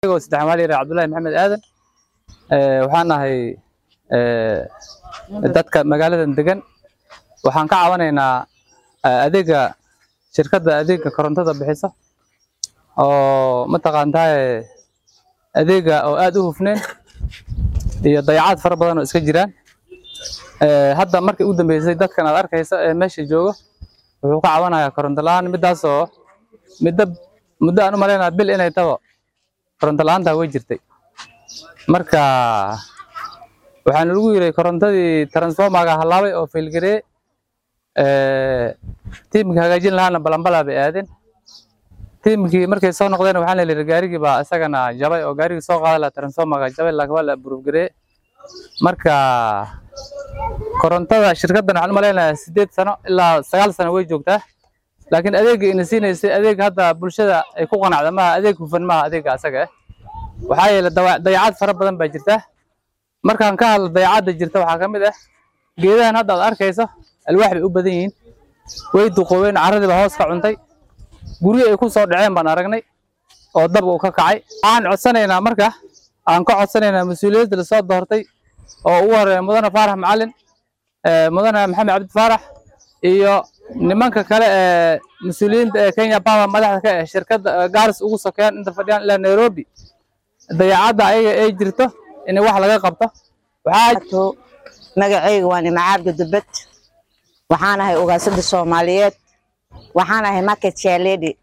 anigoo saddex maal yar cabdullaahi maxamed aadan waxaan nahay dadka magaaladan degan waxaan ka cabanaynaa adeega shirkadda adeega korontada bixisa oo mataqaantaaye adeega oo aad u hufneen iyo dayacaad fara badan oo iska jiraan hadda markii ugu dambeysay dadkan aad arkaysa ee meesha joogo wuxuu ka cabanayaa koronto la-aan midaasoo midda muddo aan u malaynaa bil inay tabo koronto la-aantaa way jirtay marka waxaan lagu yiri korontadii transformaga halaabay oo failgaree tiimkii hagaajin lahaana balanbalaa bay aadeen tiimkii markay soo noqdeen waxaan la yidhi gaarigii baa isagana jabay oo gaarigii soo qaada lahaa transformaga jabay laakiin waa la aburuufgaree marka korontada shirkaddan waxaan u malaynayaa sideed sano ilaa sagaal sano way joogtaa laakiin adeegga ina siinaysay adeeg hadda bulshada ay ku qanacda maaha adeeg hufan maaha adeegga asaga ah waxaa yeelay dayacaad fara badan baa jirta markaan ka hadlo dayacadda jirta waxaa ka mid ah geedahan hadda aad arkayso alwaax bay u badan yihiin way duqoobeen carradii baa hoos ka cuntay guryo ay ku soo dhaceen baan aragnay oo dab uu ka kacay waxaan codsanaynaa marka aan ka codsanaynaa mas-uuliyadda lasoo doortay oo ugu horeeya mudane faarax macalin mudane maxamed cabdi faarax iyo nimanka kale ee mas-uuliyiinta ee kenya power madaxda ka ah shirkadda gaaris ugu sokeeyaan inta fadhiyaan ilaa nairobi dayacadda ayaga ay jirto in wax laga qabto waxaa magacayga waa nimcaabdi dubad waxaan ahay ugaasada soomaaliyeed waxaan ahay market shaledi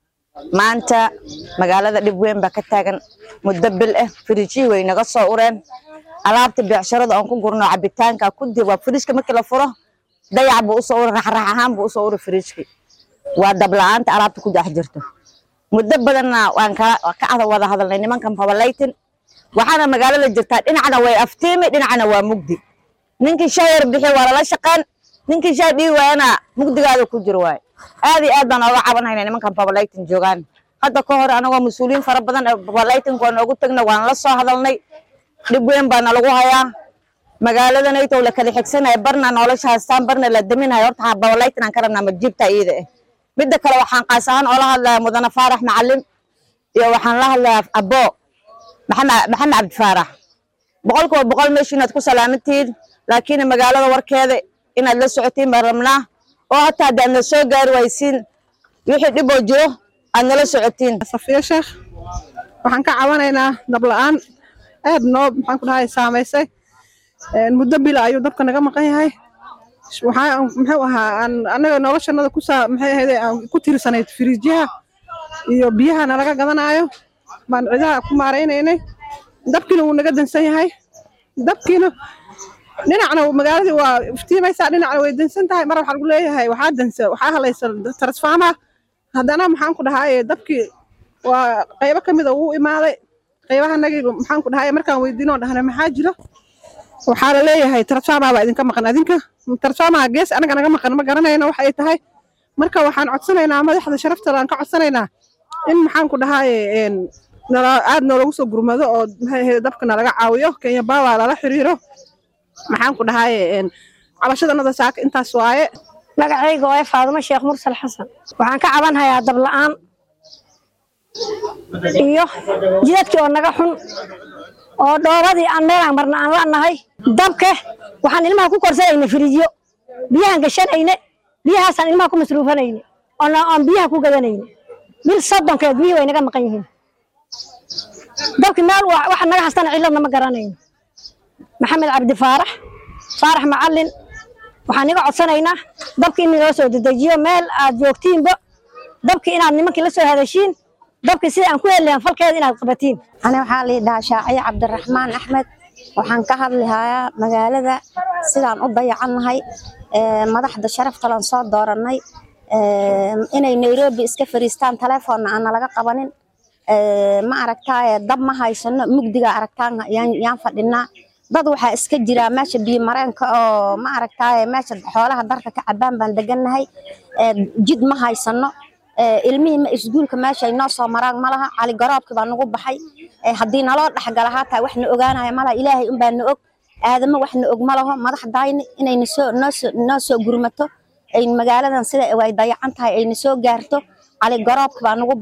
maanta magaalada dhib weyn baa ka taagan muddo bil ah firijii way naga soo ureen alaabta beecsharada aan ku gurno cabitaanka kudi waa firijka markii la furo dayac buu usoo uri raxrax ahaan buu usoo uri firijki waa dabla-aanta alaabta ku dhex jirto muddo badanna waan ka wada hadalnay nimankan babalaytin waxaana magaalada jirtaa dhinacna way aftiimi dhinacna waa mugdi ninkii shay yar bixi waa lala shaqaan ninkii shay dhigi waayana mugdigaada ku jiro waay aad iyo aad baan ooga cabanhayna nimankan babalaytin joogaan hadda ka hor anagoo mas-uuliyiin fara badan babalaytinka waan oogu tagna waan la soo hadalnay dhib weyn baana lagu hayaa magaaladanaytow la kala xigsanaya barna nolosha haystaan barna la daminayo horta babalaytin aan ka rabnaa majiibta iyada ah midda kale waxaan qaas ahaan oola hadlaya mudane faarax macalin iyo waxaan la hadlayaa abo maxamed cabdi faarax boqolkiiba boqol meesha inaad ku salaamantihiin laakiin magaalada warkeeda inaad la socotiin baan rabnaa oo hataa haddaad na soo gaari waysiin wixii dhib oo jiro aad nala socotiin safiya sheekh waxaan ka cabanaynaa dab la-aan aad noo maxaan ku dhahay saamaysay muddo bila ayuu dabka naga maqan yahay waxaa muxuu ahaa aan annaga noloshanada ku saa maxay ahayd aan ku tirsanayd firiijyaha iyo biyaha nalaga gadanaayo baan cidaha ku maaraynaynay dabkiina wuu naga dansan yahay dabkiina dhinacna magaaladii waa iftiimaysaa dhinacna way dansan tahay mar waxaa lagu leeyahay waxaa dansa waxaa halaysa transforma haddana maxaan ku dhahaye dabkii waa qaybo ka mida wuu imaaday qaybaha nagii maxaan ku dhahaye markaan weydiinoo dhahna maxaa jiro waxaa la leeyahay transforma baa idinka maqan adinka transforma gees anaga naga maqan ma garanayno wax ay tahay marka waxaan codsanaynaa madaxda sharaftada aan ka codsanaynaa in maxaan ku dhahaye aad noolagu soo gurmado oo maxay dabka nalaga caawiyo kenya bawa lala xiriiro maxaan ku dhahaye cabashadanada saaka intaas waaye magacayga waa faadumo sheekh mursal xasan waxaan ka cabanhayaa dab la-aan iyo jidadkii oo naga xun oo dhoobadii aan meelaan marna aan la'nahay dabke waxaan ilmaha ku korsanayna firiijyo biyahaan gashanayne biyahaasaan ilmaha ku masruufanayne oon biyaha ku gadanayne bil soddonkeed biyihii way naga maqan yihiin dabki meel waxa naga hastana ciladna ma garanayno maxamed cabdi faarax faarax macalin waxaan iga codsanaynaa dabki in naloo soo dedejiyo meel aad joogtiinba dabki inaad nimankii la soo hadashiin dabki sida aan ku helilahan falkeeda inaad qabatiin ani waxaa lii dhahaa shaaciyo cabdiraxmaan axmed waxaan ka hadlihayaa magaalada sidaan u dayacannahay madaxda sharaftalan soo doorannay inay nairobi iska fariistaan telefoonna aan nalaga qabanin ma aragtaaye dab ma haysano mugdiga aragtaan yaan fadhinaa dad waxaa iska jiraa meesha biyo mareenka oo ma aragtaaye meesha xoolaha darka ka cabaan baan degannahay jid ma haysano ilmihii isguulka meesha ay noo soo maraan malaha cali garoobki baa nagu baxay haddii naloo dhexgala haataa wax na ogaanaya malaha ilaahay unbaa na og aadamo wax na og malaho madaxdayni inay nasoo noosoo noo soo gurmato ay magaaladan sida way dayacan tahay ay na soo gaarto cali garoobki baa nagu baxay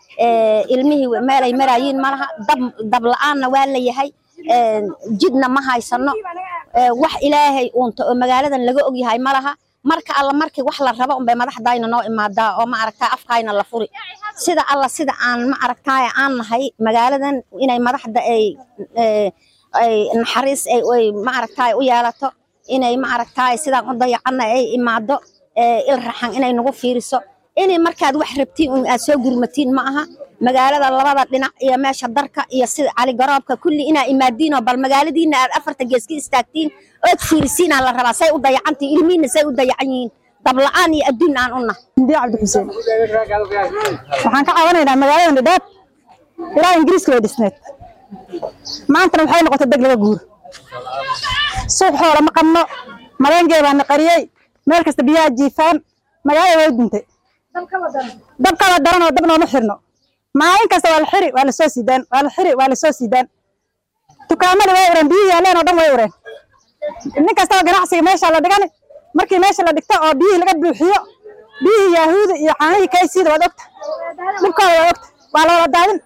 ee, ilmihii meelay maraayiin ma laha dab dab la-aanna waa la yahay ee, jidna ma haysano ee, wax ilaahay uunta oo magaaladan laga og yahay ma laha marka alla markii wax la rabo unbay madaxdayna noo imaadaa oo ma aragtaa afkayna la furi sida alla sida aan ma aragtaay aan nahay magaaladan inay madaxda ay ee, ay naxariis ay ay ma aragtaay u yeelato inay ma aragtaay sidaan u dayacanna ay imaado ee, il raxan inay nagu fiiriso inay markaad wax rabtiin un aad soo gurmatiin ma aha magaalada labada dhinac iyo meesha darka iyo sida caligaroobka kulli inaa imaadiinoo bal magaaladiina aad afarta gees ka istaagtiin ood fiirisiinaa la rabaa say u dayacantiin ilmihiina say u dayacan yihiin dabla-aan iyo adduun aan u nahay Hindi Cabdi Xuseen. Waxaan ka caawinaynaa magaalada Dhadhaab ilaa Ingiriiska way dhisneed. Maantana waxay noqotay deg laga guuro. Suuq xoolo ma qabno, maleengeed baa na qariyey, meel kasta biyaha jiifaan, magaalada way duntay. Dabka la daran oo dab nooma xirno. Maalin kasta waa la xiri, waa la soo siidaan, waa la xiri, waa la soo siidaan. Dukaamada way ureen, biyihii yaaleen oo dhan way ureen. Nin kastaba ganacsiga meesha la dhigani, markii meesha la dhigto oo biyihii laga buuxiyo, biyihii yahuuda iyo caanihii kaysiida waad ogta dhibkooda waad ogta waa la wada daadin